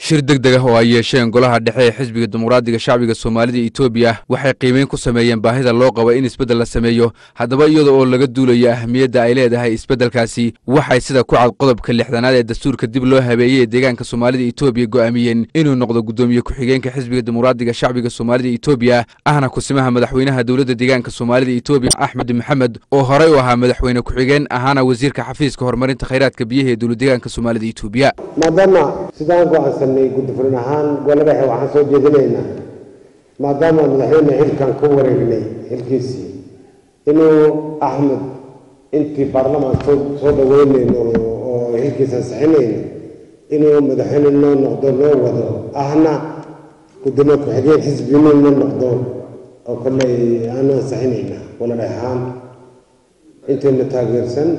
shir deg deg ah oo ay yeesheen golaha dhexe ee xisbiga dimuqraadiga shacbiga soomaalida etoobiya waxay qiimeyn ku sameeyeen baahida loo qabo in isbeddel la sameeyo haddaba iyada oo laga duulayo ahamiyadda ay leedahay isbeddelkaasi waxay sida ku cad qodobka lixdanaad ee dastuurka dib loo habeeyey ee deegaanka soomaalida etoobiya go'aamiyeen inuu noqdo guddoomiye ku-xigeenka xisbiga dimuqraadiga shacbiga soomaalida etoobiya ahna kusimaha madaxweynaha dowladda deegaanka soomaalida etoobiya axmed maxamed oo horey u ahaa madaxweyne ku-xigeen ahaana wasiirka xafiiska horumarinta khayraadka biyaha ee dowladdeegaanka soomaalida etoobiya maadaama sidaan go-aansanay guddifurin ahaan gole dhexe waxaan soo jeedinaynaa maadaama madaxweyne xilkan ku wareegnay xilkiisii inuu axmed intii baarlamaan soo soo dhaweynayno oo xilkiisa sixinayno inuu madaxweyne noo noqdo noo wado ahna guddoomiye ku-xigeen xisbi inuu noo noqdo oo kolley aanu ansixinaynaa gole dhexe ahaan intayna taageersan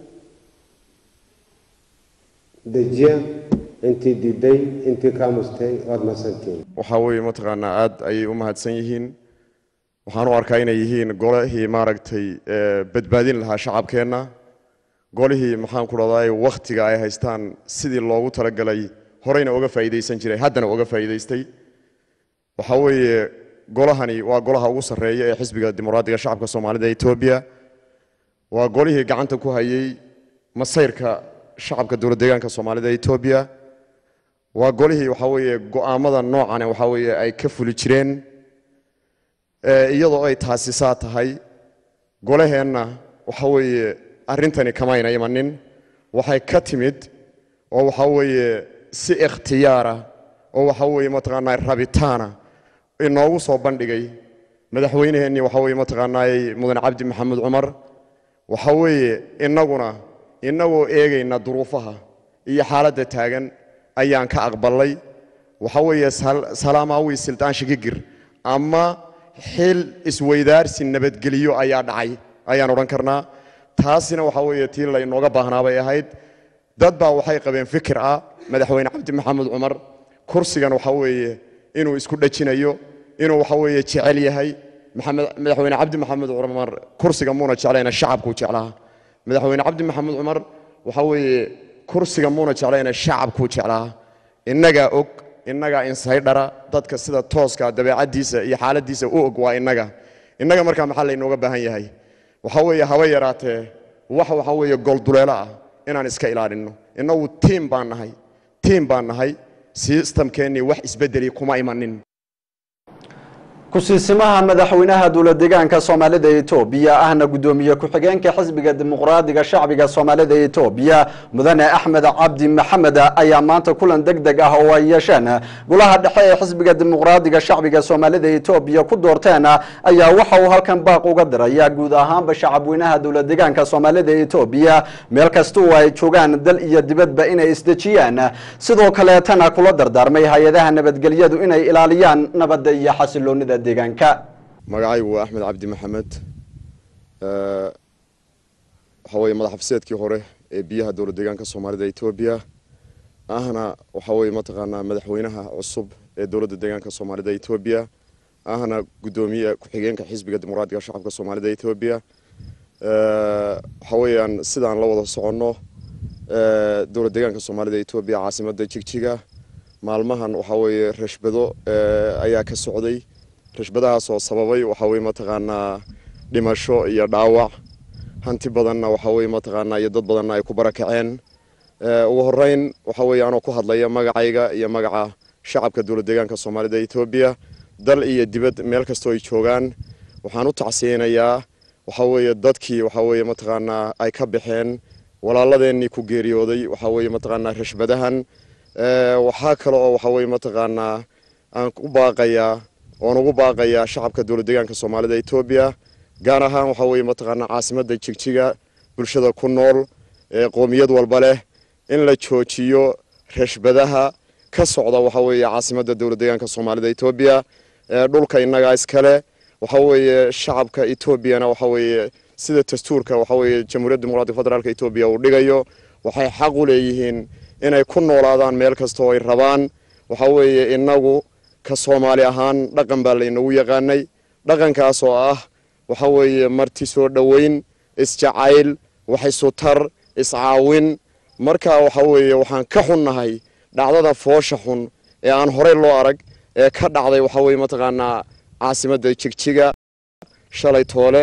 dejiya intii diiday intii ka amustay waad mahadsantihiin waxaa weeye mataqaanaa aad ayay u mahadsan yihiin waxaan u arkaa inay yihiin golihii maaragtay badbaadin lahaa shacabkeenna golihii maxaan ku dhahday wakhtiga ay haystaan sidii loogu talagalay horeyna uga faa'iidaysan jiray haddana uga faa'iidaystay waxaa weeye golahani waa golaha ugu sarreeya ee xisbiga dimuqraadiga shacabka soomaalida etoobiya waa golihii gacanta ku hayay masayrka shacabka dowlad deegaanka soomaalida etoobiya waa golihii waxaa weeye go'aamada noocane waxaa weeye ay ka fuli jireen iyadoo ay taasi saa tahay golaheenna waxaa weeye arrintani kamayna imanin waxay ka timid oo waxaa weeye si ikhtiyaara oo waxaa weeye mataqaanaa rabitaana inoogu soo bandhigay madaxweynaheennii waxaa weeye mataqaanaay mudane cabdi maxamed cumar waxaa weeye innaguna innagoo eegayna duruufaha iyo xaaladda taagan ayaan ka aqbalay waxa weeye salaamaawi sildaan shigigir ama xil isweydaarsi nabadgeliyo ayaa dhacay ayaan odhan karnaa taasina waxa weeye tii laynooga baahnaa bay ahayd dad baa waxay qabeen fikir ah madaxweyne cabdi maxamed cumar kursigan waxa weeye inuu isku dhajinayo inuu waxa weeye jecel yahay madaxweyne cabdi maxamed cumar kursiga muuna jeclayna shacabkuu jeclaa madaxweyne cabdi maxamed cumar waxa weeye kursiga muuna jeclayna shacabkuu jeclaa innagaa og innagaa insaydhara dadka sida tooska dabeecaddiisa iyo xaaladiisa u og waa innaga innaga markaa maxaa laynooga baahan yahay waxa weeye haba yaraatee wax waxa weeye golduleelo ah inaan iska ilaalinno innagu tiim baan nahay tiim baan nahay sistamkeennii wax isbedeli kuma imanin kusiisimaha madaxweynaha dowlad deegaanka soomaalida etoobiya ahna guddoomiye ku-xigeenka xisbiga dimuqraadiga shacbiga soomaalida etoobiya mudane axmed cabdi maxamed ayaa maanta kulan deg deg ah oo ay yeesheen golaha dhexe ee xisbiga dimuqraadiga shacbiga soomaalida etoobiya ku doorteen ayaa waxa uu halkan baaq uga diraya guud ahaanba shacabweynaha dowlad deegaanka soomaalida etoobiya meel kasta oo ay joogaan dal iyo dibadba inay isdejiyaan sidoo kaleetana kula dardaarmay hay-adaha nabadgelyadu inay ilaaliyaan nabadda iyo xasiloonida magacaygu waa axmed cabdi maxamed waxaa weeye madax xafiseedkii hore ee biyaha dowlad deegaanka soomaalida etoobiya ahna waxaa weeye mataqaanaa madaxweynaha cusub ee dowladda deegaanka soomaalida etoobiya ahna guddoomiye ku-xigeenka xisbiga dimuqraadiga shacabka soomaalida etoobiya waxaa weeyaan sidaan la wada soconno dowlad deegaanka soomaalida etoobiya caasimadda jigjiga maalmahan waxaa weeye rashbado ayaa ka socday rashbadahaas oo sababay waxaa weye mataqaanaa dhimasho iyo dhaawac hanti badanna waxaa weye mataqaanaa iyo dad badanna ay ku barakaceen ugu horeyn waxaa weye anoo ku hadlaya magacayga iyo magaca shacabka dowlad deegaanka soomaalida etoobiya dal iyo dibad meel kastoo ay joogaan waxaan u tacsiyeynayaa waxaa weeye dadkii waxaa weye mataqaanaa ay ka baxeen walaaladeenii ku geeriyooday waxaa weye mataqaanaa rashbadahan waxaa kale oo waxaa weye mataqaanaa aan u baaqayaa oon ugu baaqayaa shacabka dowlad deegaanka soomaalida etoobiya gaar ahaan waxaa weye mataqaanaa caasimadda jigjiga bulshada ku nool ee qoomiyad walba leh in la joojiyo rashbadaha ka socda waxaa weeye caasimadda dowlad deegaanka soomaalida etoobiya dhulka innagaa iskale waxaa weeye shacabka etoobiyana waxaa weeye sida dastuurka waxaa weeye jamhuuriyadda dimuqraadiga federaalka etoobiya uu dhigayo waxay xaq u leeyihiin inay ku noolaadaan meel kasta oo ay rabaan waxaa weeye innagu ka soomaali ahaan dhaqan baa laynagu yaqaanay dhaqankaas oo ah waxa weeye marti soo dhoweyn isjacayl wax isutar iscaawin marka waxa weeye waxaan ka xunnahay dhacdada foosha xun ee aan horey loo arag ee ka dhacday waxa weye mataqaanaa caasimadda jigjiga shalay toole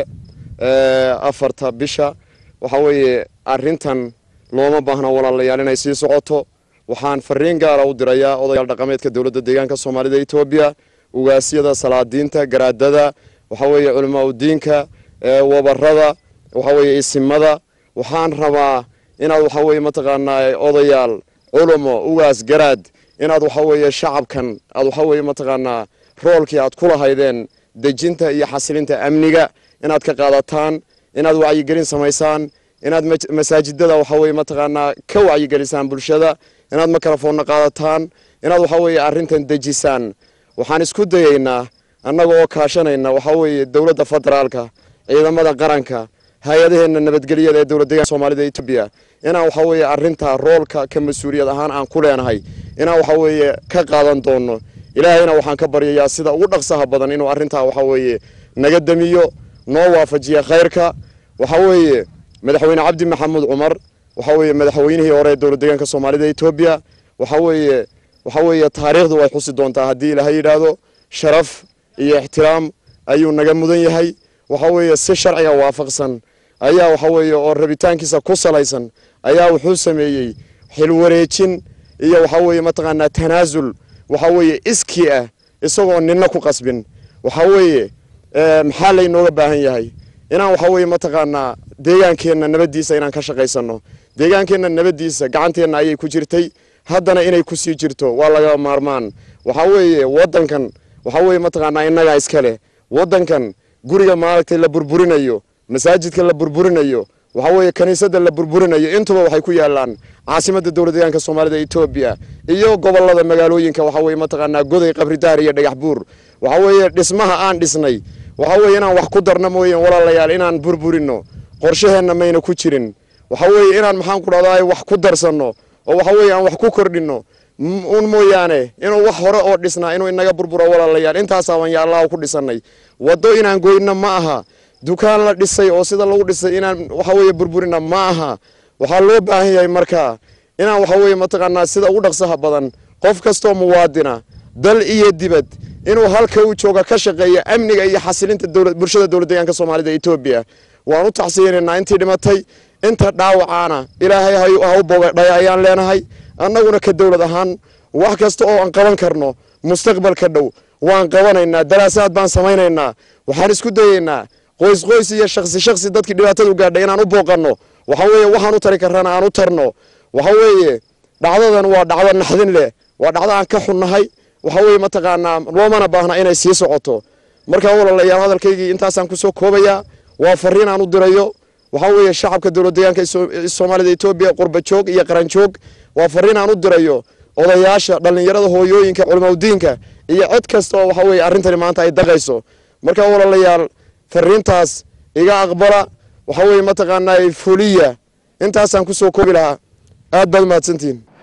afarta bisha waxa weeye arrintan looma baahna walaalayaal inay sii socoto waxaan fariin gaara u dirayaa odayaal dhaqameedka dowladda deegaanka soomaalida etoobiya ugaasyada salaadiinta garaadada waxa weeye culamaa udiinka wabarada waxa weeye isimada waxaan rabaa inaad waxa weeye mataqaanaa odayaal culumo ugaas garaad inaad waxa weeye shacabkan aad waxa weeye mataqaanaa roolkii aad ku lahaydeen dejinta iyo xasilinta amniga inaad ka qaadataan inaad wacyigelin samaysaan inaad masaajidada waxa weye mataqaanaa ka wacyigelisaan bulshada inaad mikrofoonna qaadataan inaad waxa weeye arrintan dejisaan waxaan isku dayaynaa annaga oo kaashanayna waxa weeye dowladda federaalka ciidamada qaranka hay-adaheenna nabadgelyada ee dowlad deegaanka soomaalida etoobiya inaan waxa weeye arrintaa roolka ka mas-uuliyad ahaan aan ku leenahay inaan waxa weeye ka qaadan doono ilaahayna waxaan ka baryayaa sida ugu dhaqsaha badan inuu arrintaa waxa weeye naga damiyo noo waafajiya khayrka waxa weeye madaxweyne cabdi maxamuud cumar waxa weeye madaxweynihii hore ee dowlad deegaanka soomaalida etoobiya waxa weeye waxa weeye taariikhdu way xusi doontaa haddii ilaahay yidhaahdo sharaf iyo ixtiraam ayuu naga mudan yahay waxa weeye si sharciga waafaqsan ayaa waxa weeye oo rabitaankiisa ku salaysan ayaa wuxuu sameeyey xilwareejin iyo waxa weeye mataqaanaa tanaasul waxa weeye iskii ah isagoo ninna ku qasbin waxa weeye maxaa laynooga baahan yahay inaan waxa weeye mataqaanaa deegaankeenna nabaddiisa inaan ka shaqaysano deegaankeenna nabaddiisa gacanteenna ayay ku jirtay haddana inay ku sii jirto waa laga maarmaan waxa weeye waddankan waxa weeye mataqaanaa innagaa iska leh waddankan guriga maaragtay la burburinayo masaajidka la burburinayo waxa weeye kaniisadda la burburinayo intuba waxay ku yaalaan caasimadda dowlad deegaanka soomaalida etoobiya iyo gobolada magaalooyinka waxa weeye mataqaanaa goday qabridaar iyo dhagax buur waxa weeye dhismaha aan dhisnay waxa weeye inaan wax ku darno mooyeen walaalayaal inaan burburino qorshaheenna mayna ku jirin waxa weeye inaan maxaan ku dhahdaa wax ku darsanno oo waxa weeye aan wax ku kordhinno un mooyaane inuu wax hore oo dhisnaa inuu inaga burburo walaalayaal intaasaaban yaa allahu ku dhisannay waddo inaan goyno ma aha dukaan la dhisay oo sida lagu dhisay inaan waxa weeye burburina ma aha waxaa loo baahan yahay markaa inaan waxa weeye mataqaanaa sida ugu dhaqsaha badan qof kastoo muwaadina dal iyo dibad inuu halka uu jooga ka shaqeeya amniga iyo xasilinta bulshada dowlad deegaanka soomaalida etoobiya waan u tacsiyeynaynaa intii dhimatay inta dhaawacaana ilaahay ha u bogadhay ayaan leenahay annaguna ka dowlad ahaan wax kasta oo aan qaban karno mustaqbalka dhow waan qabanaynaa daraasaad baan samaynaynaa waxaan isku dayeynaa qoys qoys iyo shaksi shaksi dadkii dhibaatadu gaadhay inaan u booqanno waxa weeye waxaan u tari karrana aan u tarno waxa weeye dhacdadan waa dhacdo naxdin leh waa dhacdo aan ka xunnahay waxa weeye mataqaanaa loomana baahna inay sii socoto markaa walaalayaal hadalkaygii intaasaan kusoo koobayaa waa fariin aan u dirayo waxa weeye shacabka dowlad deegaanka soomaalida etoobiya qurba joog iyo qaran joog waa fariin aan u dirayo odayaasha dhallinyarada hooyooyinka culimaudiinka iyo cid kasta oo waxa weeye arrintani maanta ay daqayso markaa walaalayaal fariintaas iga aqbala waxa weeye mataqaanaa fuliya intaasaan kusoo koobi lahaa aad baad umahadsantihin